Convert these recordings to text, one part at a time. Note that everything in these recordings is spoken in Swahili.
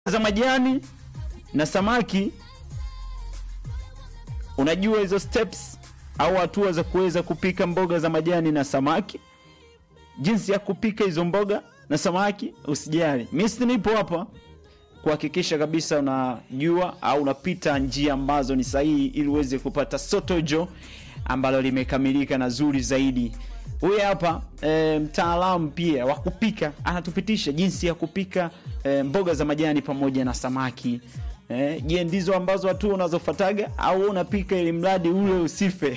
za majani na samaki. Unajua hizo steps au hatua za kuweza kupika mboga za majani na samaki, jinsi ya kupika hizo mboga na samaki. Usijali, mimi nipo hapa kuhakikisha kabisa unajua au unapita njia ambazo ni sahihi ili uweze kupata sotojo ambalo limekamilika na zuri zaidi. Huyu hapa e, mtaalamu pia wa kupika anatupitisha jinsi ya kupika e, mboga za majani pamoja na samaki. Eh, je, ndizo ambazo watu unazofataga au unapika ili mradi ule usife?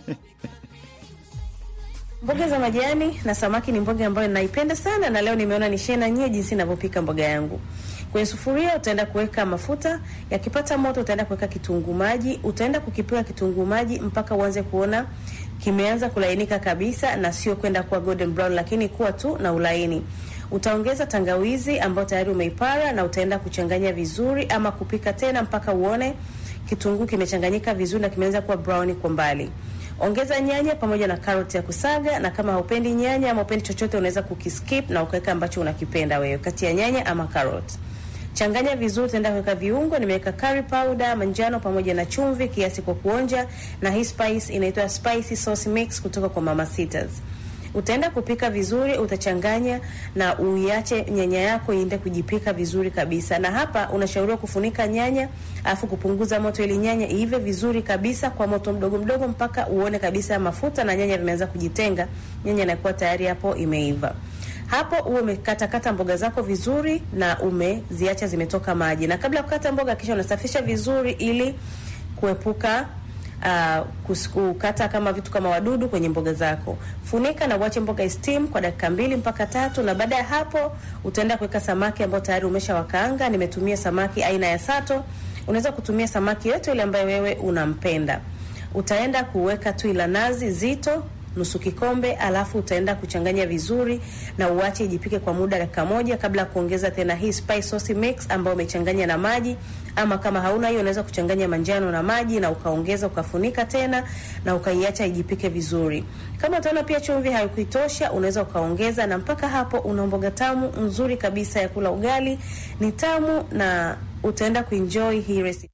Mboga za majani na samaki ni mboga ambayo ninaipenda sana, na leo nimeona nishare na nyie jinsi ninavyopika mboga yangu. Kwenye sufuria utaenda kuweka mafuta, yakipata moto utaenda kuweka kitunguu maji, utaenda kukipika kitunguu maji mpaka uanze kuona kimeanza kulainika kabisa, na sio kwenda kuwa golden brown, lakini kuwa tu na ulaini. Utaongeza tangawizi ambayo tayari umeipara na utaenda kuchanganya vizuri, ama kupika tena mpaka uone kitunguu kimechanganyika vizuri na kimeanza kuwa brown kwa mbali. Ongeza nyanya pamoja na karoti ya kusaga, na kama haupendi nyanya ama upendi chochote, unaweza kukiskip na ukaweka ambacho unakipenda wewe kati ya nyanya ama karoti. Changanya vizuri, utaenda kuweka viungo. Nimeweka curry powder manjano pamoja na chumvi kiasi kwa kuonja, na hii spice inaitwa spicy sauce mix kutoka kwa Mama Sitas. Utaenda kupika vizuri, utachanganya na uiache nyanya yako iende kujipika vizuri kabisa. Na hapa unashauriwa kufunika nyanya afu kupunguza moto ili nyanya iive vizuri kabisa kwa moto mdogo mdogo mpaka uone kabisa mafuta na nyanya vimeanza kujitenga. Nyanya inakuwa tayari hapo imeiva. Hapo uwe umekatakata mboga zako vizuri na umeziacha zimetoka maji. Na kabla ya kukata mboga, kisha unasafisha vizuri ili kuepuka uh, kukata kama vitu kama wadudu kwenye mboga zako. Funika na uache mboga steam kwa dakika mbili mpaka tatu, na baada ya hapo utaenda kuweka samaki ambao tayari umeshawakaanga. Nimetumia samaki aina ya sato. Unaweza kutumia samaki yote ile ambayo wewe unampenda. Utaenda kuweka tui la nazi zito nusu kikombe, alafu utaenda kuchanganya vizuri na uache ijipike kwa muda dakika moja, kabla ya kuongeza tena hii spice sauce mix ambayo umechanganya na maji, ama kama hauna hiyo unaweza kuchanganya manjano na maji na ukaongeza ukafunika tena na ukaiacha ijipike vizuri. Kama utaona pia chumvi haikuitosha, unaweza ukaongeza, na mpaka hapo una mboga tamu nzuri kabisa ya kula ugali. Ni tamu na utaenda kuenjoy hii recipe.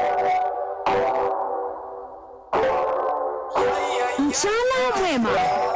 Mchana mwema.